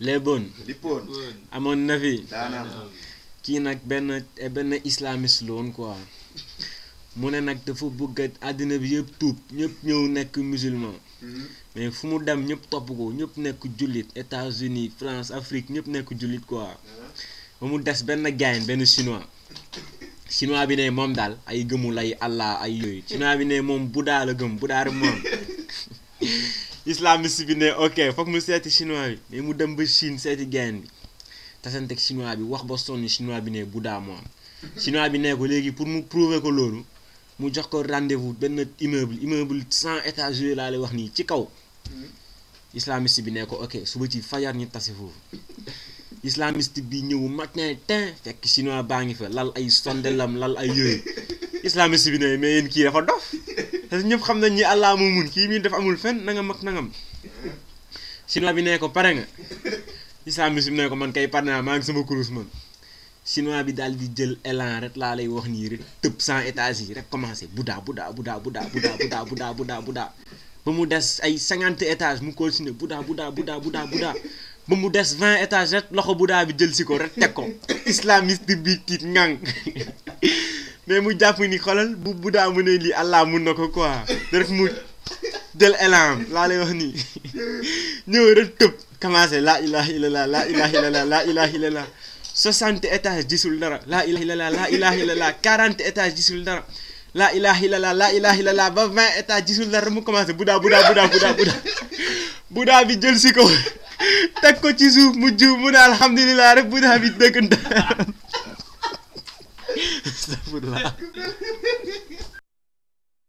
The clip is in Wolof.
léeboon lippoon amoon na fi daanam kii nag benn benn islamiste la woon quoi mu ne nag dafa bëgg a àddina bi yëpp tuub ñëpp ñëw nekk musulman mais fu mu dem ñëpp topp ko ñëpp nekk jullit États-Unis France Afrique ñëpp nekk jullit quoi ba mu des benn gaayen benn chinois chinois bi ne moom daal ay gëmul ay Allah ay yooyu chinois bi ne moom Bouddha la gëm Bouddha rek moom islamiste bi ne ok foog mu seeti chinois bi mais mu dem ba Chine seeti gaayen bi tasanteeg chinois bi wax ba sonn chinois bi ne Bouddha moom chinois bi ne ko léegi pour mu prouver ko loolu mu jox ko rendez-vous benn immeuble immeuble cent étages yooyu laa lay wax nii ci kaw islamiste bi ne ko ok suba ci fajar ñu tase foofu islamiste bi ñëw matin tin fekk chinois baa ngi fa lal ay sondelam lal ay yooyu islamiste bi ne mais yéen kii dafa dof parce que ñëpp xam nañ ni Allah moo mun kii mii dafa amul fen nangam ak nangam chinois bi ne ko pare nga islamiste bi ne ko man kay pare naa maa ngi sama kurus man chinois bi daal di jël élan rek laa lay wax nii rek tëb cent étages yi rek commencé Bouddha Bouddha Bouddha Bouddha Bouddha Bouddha Bouddha Bouddha Bouddha ba mu des ay cinquante étages mu continuer Bouddha Bouddha Bouddha Bouddha Bouddha ba mu des vingt étages rek loxo Bouddha bi jël si ko rek teg ko islamiste bi tiit ngang mais mu jàpp ni xoolal bu Bouddha mu ne lii Allah mun na ko quoi rek mu jël élan laa lay wax nii ñëw rek tëb commencé laa ilaha illallah laa ilaha illallah laa ilaha illallah soixante étages gisul dara laa ilaha illallah laa ilaha illallah quarante étages gisul dara laa ilaha illallah laa ilaha illallah ba vingt étages gisul dara mu commencé Bouddha Bouddha Bouddha Bouddha Bouddha Bouddha bi jël si ko teg ko ci suuf mu jiw mu ne alhamdulilah rek Bouddha bi dëgg astafurlah